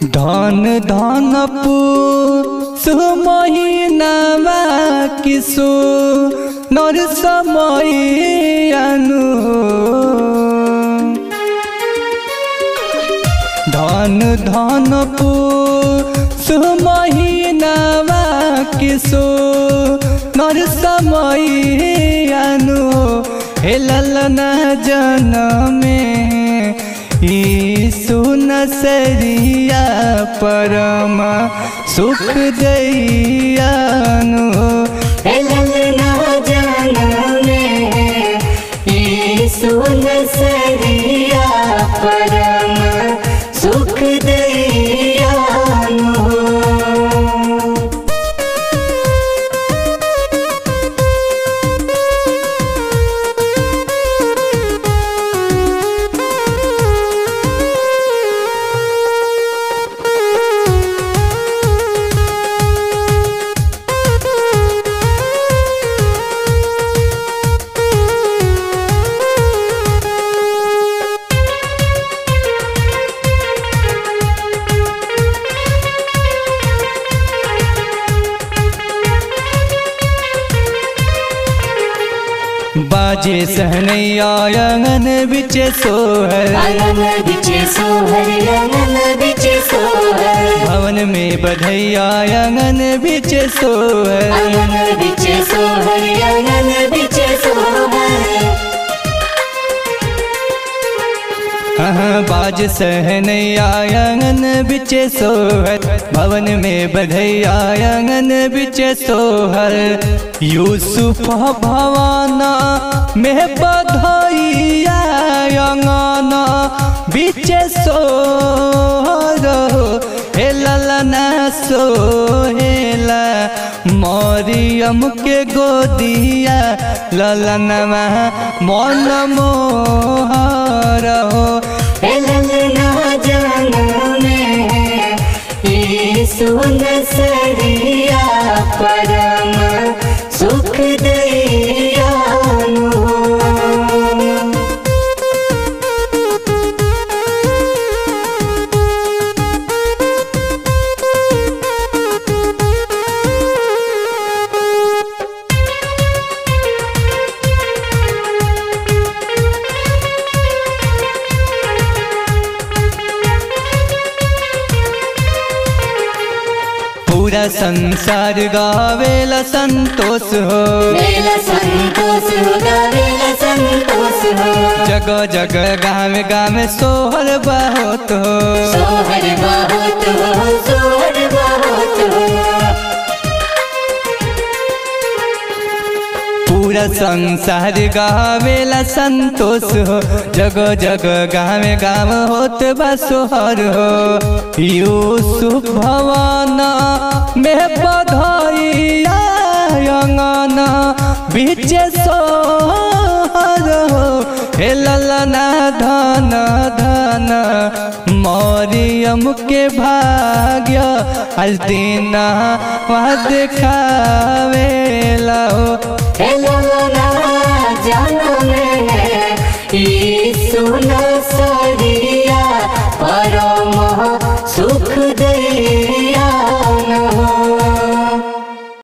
धन धन महिनामा किसो नर समय अनु धन धन महिनामा किसो नर समय अनु हेलल न जनमे यीशु नसरिया परम सुख दैयानु सरिया परम सुख दैयानु बाजे सहनैया आंगन बिचे सोहर आंगन बिचे सोहर आंगन बिचे सोहर भवन में बधैया आंगन बिचे सोहर आंगन बिचे सोहर आंगन बिचे सोहर हाँ बाज सहनैया आंगन बिचे सोहर भवन में बधैया आंगन बिचे सोहर यूसुफ भवाना में बधैया आंगन बिचे सोहर हे ललना सोहेला मरियम के गोदिया ललनमा मन मोहर हो ललना जनम में यीशु नसरिया परम सुख दैयानु पूरा संसार गावेला संतोष हो मेला संतोष हो मेला संतोष हो जगह जगह गाँव गाँव सोहर बहुत हो सोहर बहुत हो सोहर बहुत हो पूरा संसार गावेला संतोष हो जगह जगह गाँव गाँव होत बा सोहर हो यूसुफ भवाना में बधाइया अंगना बीचे सोहर हो हे ललना धन धन मरियम के भाग्य आज दिन वहाँ देखावेला हो ललना जनम में यीशु नसरिया परम सुख दे